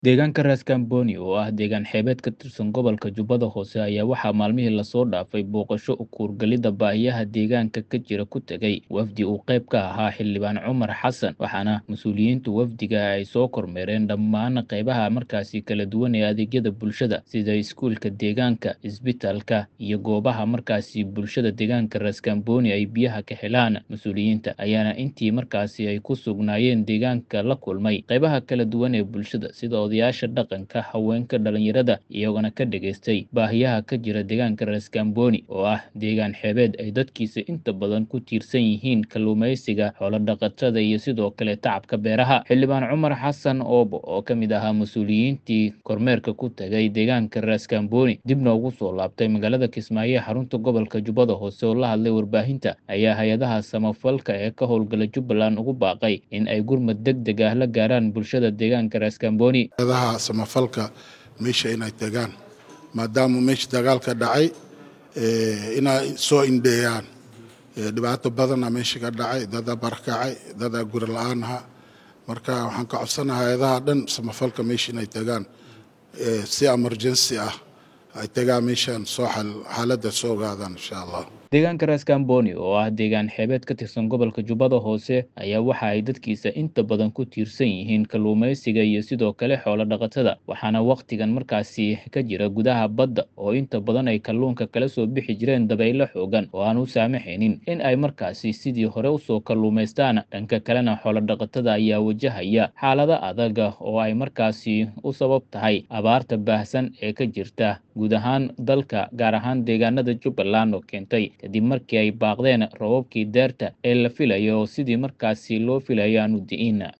Deegaanka Ras Kamboni, oo ah deegaan xeebeed ka tirsan gobolka Jubbada Hoose, ayaa waxaa maalmihii lasoo dhaafay booqasho u kuurgalidda baahiyaha deegaanka ka jira ku tegay wafdi uu qayb ka ahaa Xildhibaan Cumar Xassan, waxaana mas'uuliyiinta wafdiga ay soo kormeereen dhammaan qaybaha markaasi kala duwan ee adeegyada bulshada sida iskuulka deegaanka, isbitaalka, iyo goobaha markaasi bulshada deegaanka Ras Kamboni ay biyaha ka helaan. Mas'uuliyiinta ayaana intii markaasi ay ku sugnaayeen deegaanka la kulmay qaybaha kala duwan ee bulshada sida odayaasha dhaqanka, haweenka, dhalinyarada, iyagona ka dhageystay baahiyaha ka jira deegaanka Ras Kamboni oo ah deegaan xeebeed ay dadkiisa inta badan ku tiirsan yihiin kalluumeysiga, xoolo dhaqatada iyo sidoo kale tacabka beeraha. Xildhibaan Cumar Xassan Oobo oo ka mid ahaa mas'uuliyiintii kormeerka ku tagay deegaanka Ras Kamboni dibna ugu soo laabtay magaalada Kismaayo ee xarunta gobolka Jubbada Hoose oo la hadlay warbaahinta ayaa hay-adaha samafalka ee ka howlgala Jubbaland ugu baaqay in ay gurmad degdeg ah la gaaraan bulshada deegaanka Ras Kamboni. adaha samafalka meesha inay tagaan maadaama meesha dagaal ka dhacay inay soo indheeyaan dhibaato badana meesha ka dhacay dadaa barakacay dadaa guri la-aan aha marka waxaan ka codsanaha hay-adaha dhan samafalka meesha inay tagaan si emergency ah ay tagaan meeshan soo xaaladda soo ogaadaan insha allah deegaanka Ras Kamboni oo ah deegaan xeebeed ka tirsan gobolka Jubbada Hoose ayaa waxa ay dadkiisa inta badan ku tiirsan yihiin kalluumeysiga iyo sidoo kale xoolo dhaqatada waxaana waqtigan markaasi ka jira gudaha badda oo inta badan ay kalluunka kala soo bixi jireen dabaylo xoogan oo aan u saamaxaynin in ay markaasi sidii hore usoo kalluumaystaan dhanka kalena xoolo dhaqatada ayaa wajahaya xaalado adaga oo ay markaasi u sabab tahay abaarta baahsan ee ka jirta guud ahaan dalka gaar ahaan deegaanada Jubbaland oo keentay kadib markii ay baaqdeen roobabkii deerta ee la filayo oo sidii markaasi loo filayo aan u di'in